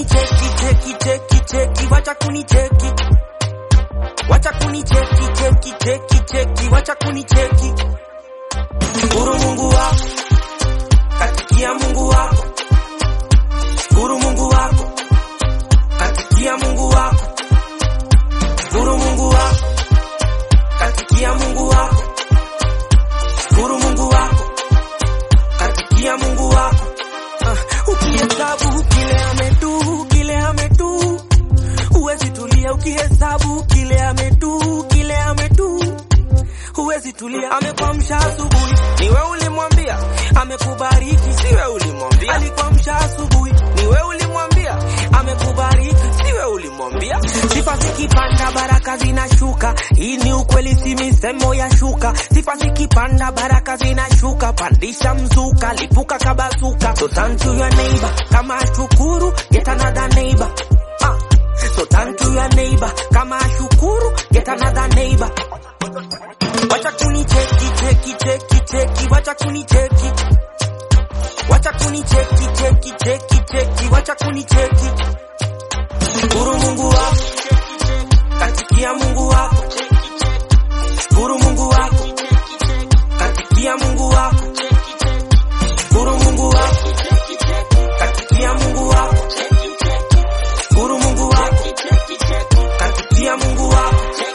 kunicheki cheki cheki cheki, wacha kunicheki, wacha kunicheki cheki cheki cheki, wacha kunicheki. Shukuru Mungu wako, katikia Mungu wako, shukuru Mungu wako, katikia Mungu wako, shukuru Mungu wako, katikia Mungu wako, shukuru Mungu wako, katikia Mungu wako. Uh, ukihesabu kile ametu kile ametu, huwezi tulia ukihesabu kile ametu kile ametu huwezi tulia. Amekwamsha asubuhi, ni wewe ulimwambia. Amekubariki, si wewe ulimwambia. Alikwamsha asubuhi, ni wewe ulimwambia. Amekubariki, si wewe ulimwambia. Sifa zikipanda, baraka zinashuka. Hii ni ukweli, si misemo ya shuka. Sifa zikipanda, baraka zinashuka. Pandisha mzuka, lipuka kabazuka. So turn to your neighbor, kama shukuru, get another neighbor. Ah. So turn to your neighbor, kama shukuru, get another neighbor. Wacha kunicheki cheki cheki cheki, wacha kunicheki, wacha kunicheki cheki cheki cheki, wacha kunicheki. Shukuru Mungu wako, katikia Mungu wako, shukuru Mungu wako, katikia Mungu wako, shukuru Mungu wako, katikia Mungu wako, shukuru Mungu wako, katikia Mungu wako.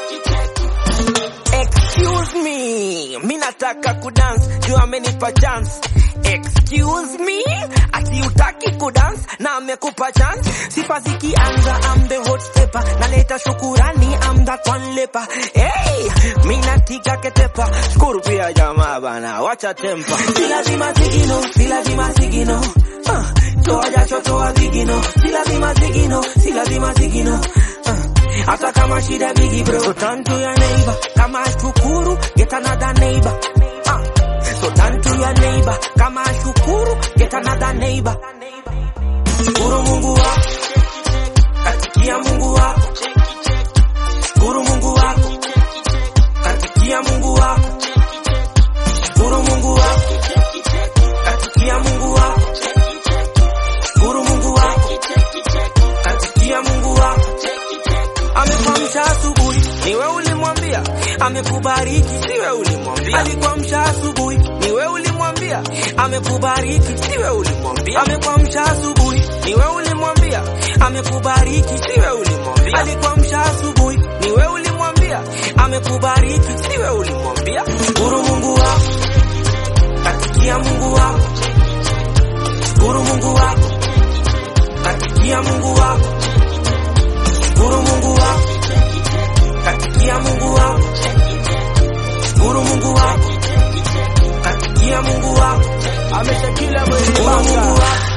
Excuse me, mi nataka kudance, juu amenipa chance. Excuse me, ati utaki kudance na amekupa chance. Sifa zikianza, I'm the hot stepper, naleta shukurani, I'm that one leper. Hey, mi natika ketepa, shukuru pia jamaa bana, wacha tempa. Si lazima zigino, si lazima zigino. Uh, toa jasho, toa vigino, si lazima zigino, si lazima zigino. Uh, hata kama shida bigi bro so turn to your neighbor kama shukuru get another neighbor ah. so turn to your neighbor kama shukuru get another neighbor shukuru Mungu wako katikia Mungu wako shukuru Mungu wako katikia Mungu wako shukuru Mungu wako katikia Mungu wako shukuru Mungu wako katikia Mungu wako Amekwamsha asubuhi, ni wewe ulimwambia. Amekubariki, si wewe ulimwambia. Alikwamsha asubuhi, ni wewe ulimwambia. Amekubariki, si wewe ulimwambia. Amekwamsha asubuhi, ni wewe ulimwambia. Amekubariki, si wewe ulimwambia. Alikwamsha asubuhi, ni wewe ulimwambia. Amekubariki, si wewe ulimwambia. Shukuru Mungu wako, katikia Mungu wako. Shukuru Mungu wako, katikia Mungu wako. Shukuru Mungu wako, katikia Mungu wako, shukuru Mungu wako, katikia Mungu wako, amesha kila mwenye shukuru Mungu panga wako,